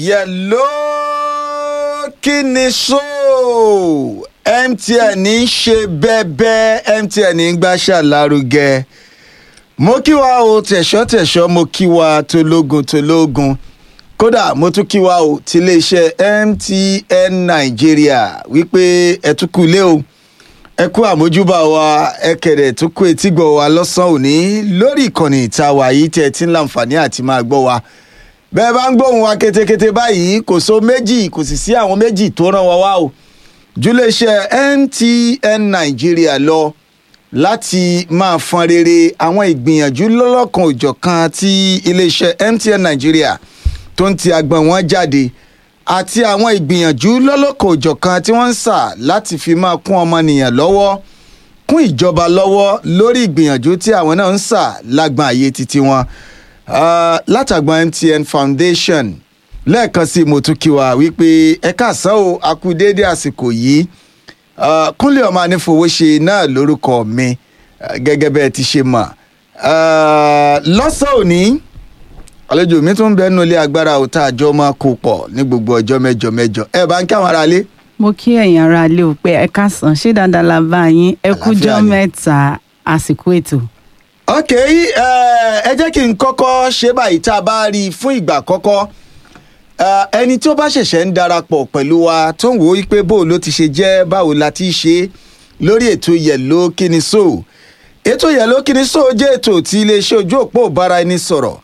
yẹ̀ló kí ni so mtn ń ṣe bẹ́ẹ̀bẹ́ mtn ń gbàṣà lárugẹ mo kí wa o tẹ̀ṣọ́ tẹ̀ṣọ́ mo kí wa tológun tológun kódà mo tún kí wa o ti iléeṣẹ́ mtn nàìjíríà wípé ẹ tún kú ilé o ẹ kú àmójúbà wa ẹ kẹ̀dẹ̀ tún kú etígbọ̀ wa lọ́sàn-án òní lórí ìkànnì ìta wa yìí tẹ́ ẹ ti ń láǹfààní àti máa gbọ́ wa bẹ́ẹ̀ bá ń gbóhùn wa ketekete báyìí kò so méjì kò sì sí àwọn méjì tó ràn wá wá o júléeṣẹ́ mtn nàìjíríà lọ láti máa fọn rere àwọn ìgbìyànjú lọ́lọ́kan òjọ̀kan tí iléeṣẹ́ mtn nàìjíríà tó ń ti agbọ̀n wọn jáde àti àwọn ìgbìyànjú lọ́lọ́kan òjọ̀kan tí wọ́n ń sà láti fi máa kún ọmọnìyàn lọ́wọ́ kún ìjọba lọ́wọ́ lórí ìgbìyànjú tí àwọn náà ń sà lágbọn àyè títí wọn uh, látàgbọn mtn foundation lẹ́ẹ̀kan sí mo tún kí wa wípé ẹ káàsán o a kú déédé àsìkò yìí uh, kúnlẹ̀ ọmọ anífowóṣe náà lórúkọ mi uh, gẹ́gẹ́ bẹ́ẹ̀ ti ṣe mọ̀ uh, lọ́sàn òní àlejò mi tún bẹ́ẹ̀ nulẹ̀ agbára òtá àjọ máa kó pọ̀ ní gbogbo ọjọ́ mẹ́jọ mẹ́jọ ẹ bá ń kí àwọn aráalé. mo kí ẹ̀yin ará ilé o pé ẹ káàsán ṣé dáadáa la bá yín ẹ kújọ́ Àlàáfíà ni. mẹ́ta àsìkò ètò. ok ẹ jẹ́ kí n kọ́kọ́ ṣe báyìí tá a bá rí i fún ìgbà àkọ́kọ́ Eh, ẹni tí ó bá ṣẹ̀ṣẹ̀ ń darapọ̀ pẹ̀lú wa tó ń wò ó pé bó ló ti ṣe jẹ́ báwo la ti ṣe lórí ètò yẹ̀ló kíni so ètò yẹ̀ló kíni so jẹ́ ètò tí iléeṣẹ́ ojú òpó ìbára ẹni sọ̀rọ̀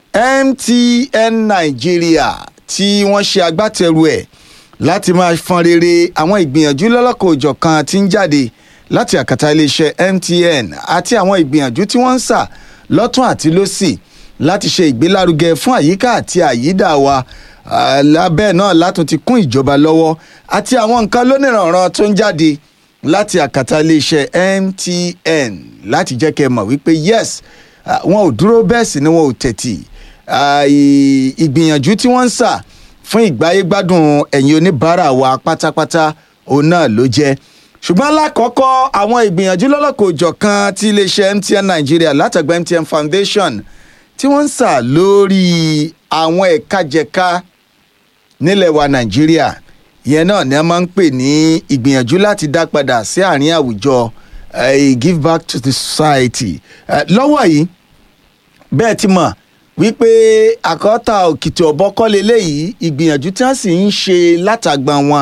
mtn nàìjíríà tí wọ́n ṣe agbátẹrù ẹ̀ láti máa fọn rere àwọn ìgbìyànjú lọ́lọ́kọ̀ òjọ̀kan tí ń jáde láti àkàtà iléeṣẹ́ mtn àti àwọn ìgbìyànjú tí wọ́n ń sà lọ́tún àti lọ́sì láti ṣe ìgbélárugẹ fún àyíká àti àyídà wa Ah, lábẹ́ náà látún ti kún ìjọba lọ́wọ́ àti àwọn nǹkan lónìrànràn tó ń jáde láti àkàtà iléeṣẹ́ mtn láti jẹ́ kẹ́ ẹ mọ̀ wípé yes ah, wọn ò dúró bẹ́ẹ̀ sì ni wọn ò tẹ̀tì Ah, ì- ìgbìyànjú tí wọ́n ń sà fún ìgbáyégbádùn ẹ̀yin oníbàárà wa pátápátá òun náà ló jẹ́ ṣùgbọ́n lákọ̀ọ́kọ́ àwọn ìgbìyànjú lọ́lọ́kọ̀ òjọ̀kan tí iléeṣẹ́ mtn nàìjíríà látàgbà mtn foundation tí wọ́n ń sà lórí àwọn ẹ̀ka-jẹ̀ka nílẹ̀ wa nàìjíríà ìyẹn náà ni a máa ń pè ní ìgbìyànjú láti dá padà sí àárín àwùjọ eh, give back to the society Eh, lọ́wọ́ yìí bẹ́ẹ̀ ti mọ̀ wípé àkọ́tà òkìtì ọ̀bọ kọ́ leléyìí ìgbìyànjú tí wọ́n sì ń ṣe látàgbà wọn